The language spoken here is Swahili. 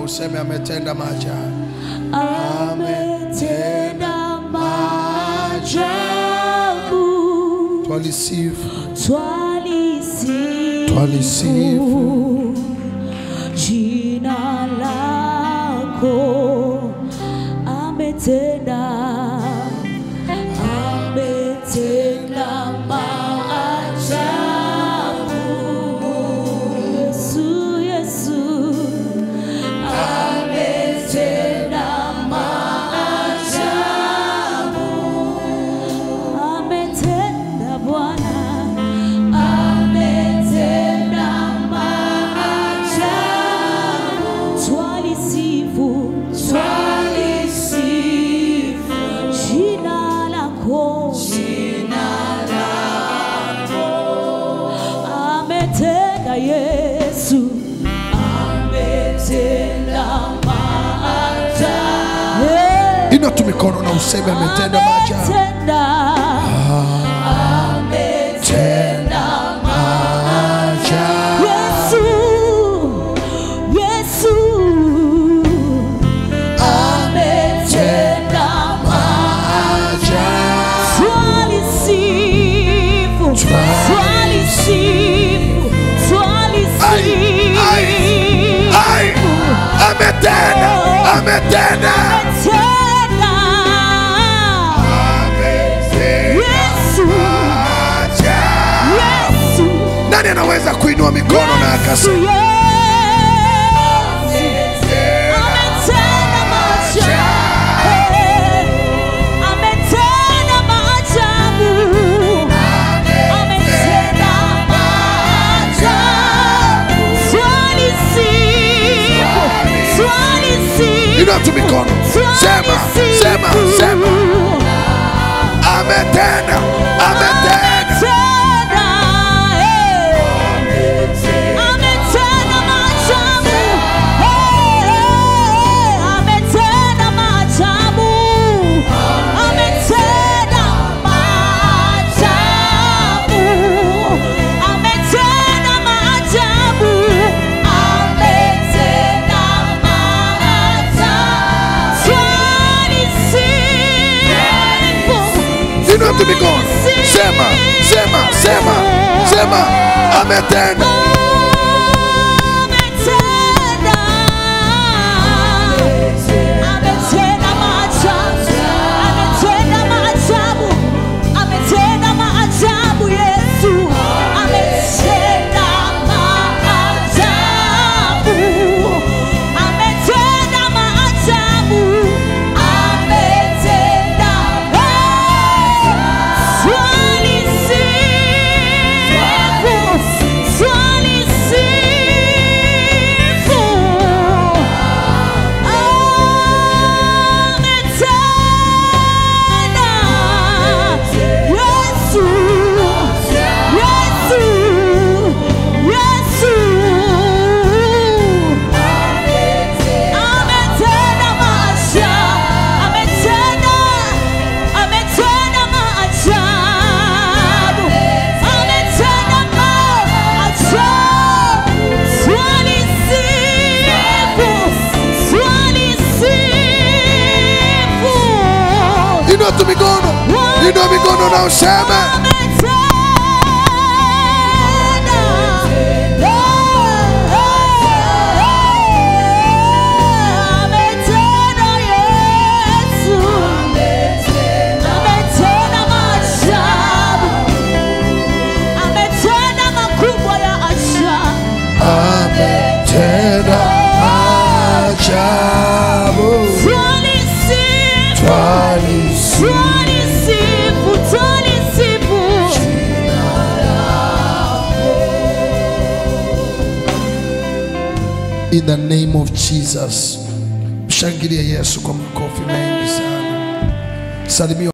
useme ametenda maajabu. ametenda maajabu Twalisifu, twalisifu twalisifu. jina lako ametenda ametenda maajabu Yesu Yesu ametenda maajabu ametenda Bwana ametenda maajabu twalisifu twalisifu jina lako jina lako ametenda Yesu ametenda maajabu Inua tu mikono na useme ametenda maajabu. ametenda ametenda Maajabu. Yesu Yesu ametenda Maajabu. twalisifu twalisifu Ai, ai, ai. twalisifu Ametenda, ametenda. Yesu Maajabu. Yesu Nani anaweza kuinua mikono na akasema Inua tu mikono. Sema, sema, sema. Ametenda, ametenda. Ametenda maajabu. Hey, ametenda maajabu. Ametenda maajabu. Ametenda maajabu. Ametenda maajabu. Twalisifu. Inua tu mikono. Sema, sema, sema, sema. Ametenda. Inua tu mikono. Inua mikono na useme. Ametenda maajabu. Twalisifu. Twalisifu, twalisifu. In the name of Jesus. Mshangilie Yesu kwa makofi mengi sana. Salimia